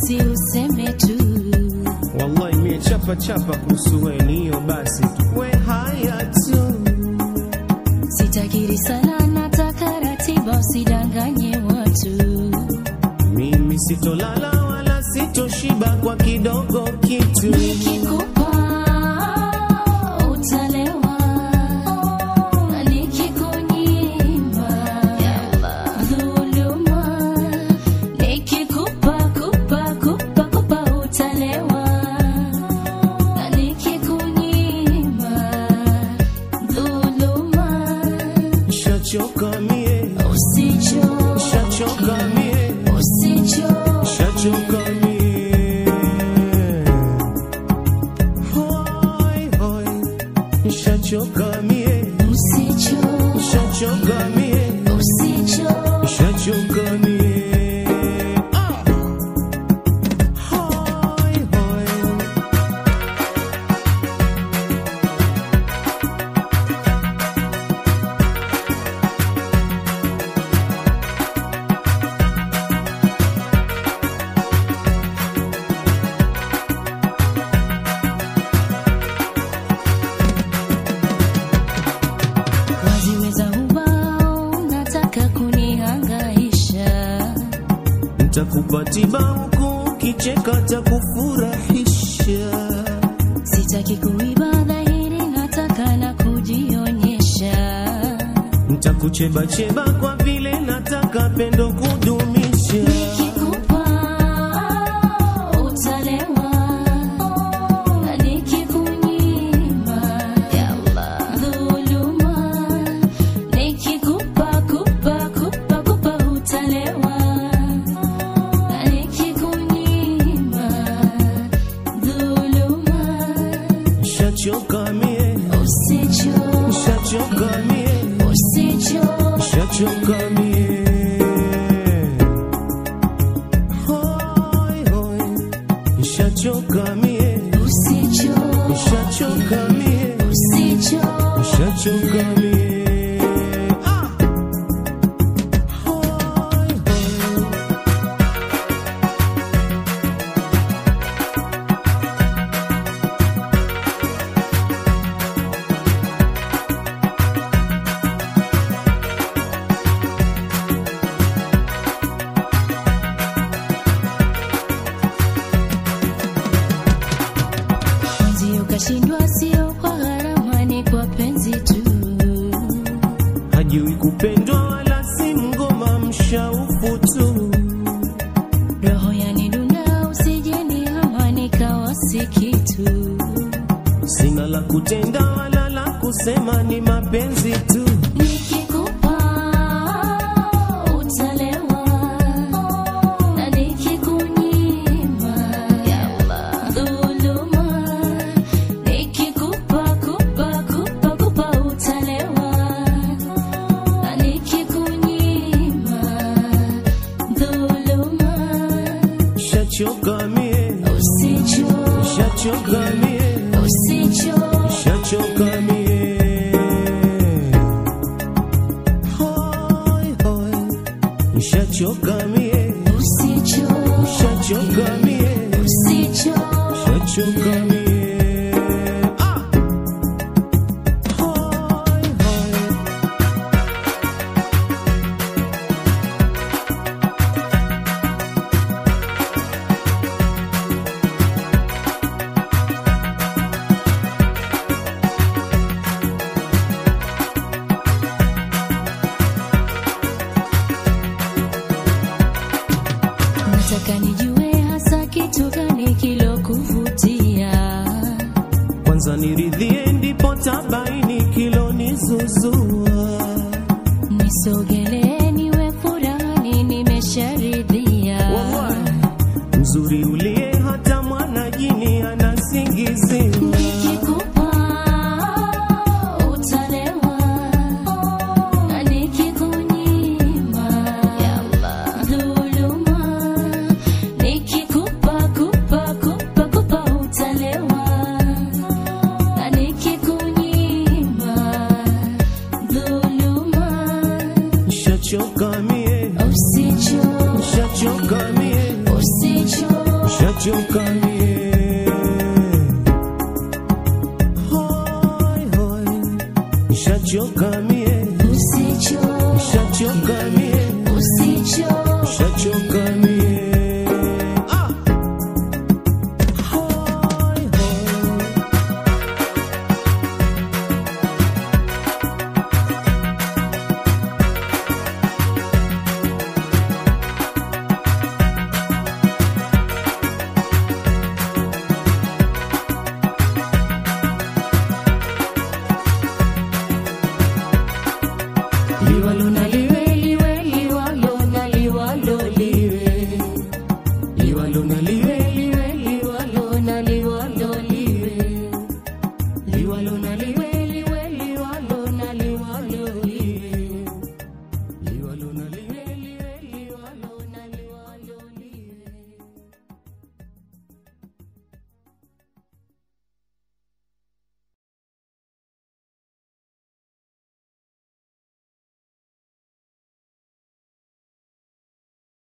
basi useme tu wallahi mie chapa chapa kuhusu we ni hiyo basi tu. we haya tu sitakiri sana nataka ratiba usidanganye watu mimi sitolala wala sitoshiba kwa kidogo kitu nikikupa utalewa na nikikunyima dhuluma nikikupa kupa kupa kupa utalewa na nikikunyima dhuluma shachoka mie usicho shachoka mie usicho shachoka mie hoi hoi shachoka mie usicho shachoka mie usicho shachoka mie ah. hoi hoi waziweza ubao nataka kunihangaisha ntakupa tiba huku kicheka takufurahisha sitaki kuiba dhahiri nataka na kujionyesha ntakuchebacheba kwa vile nataka pendo kudumisha nikikupa utalewa na nikikunyima dhuluma nikikupa kupa kupa kupa utalewa na nikikunyima dhuluma shachoka mie usicho shachoka mie usicho shachoka mie hoi hoi shachoka mie usicho shachoka mie usicho shachoka mie ah. hoi hoi ndio kashindwa sio kwa gharama ni kwa penzi tu hajui kupendwa wala si mgoma mshaufu tu roho yanidunda usijeni ama nikawa si kitu sina la kutenda wala la kusema ni mapenzi tu nikikupa utalewa na nikikunyima dhuluma nikikupa kupa kupa kupa utalewa na nikikunyima dhuluma shachoka mie usicho shachoka mie usicho shachoka mie shachoka mie usicho shachoka mie usicho shachoka mie ah! Hoi, hoi. liwalo na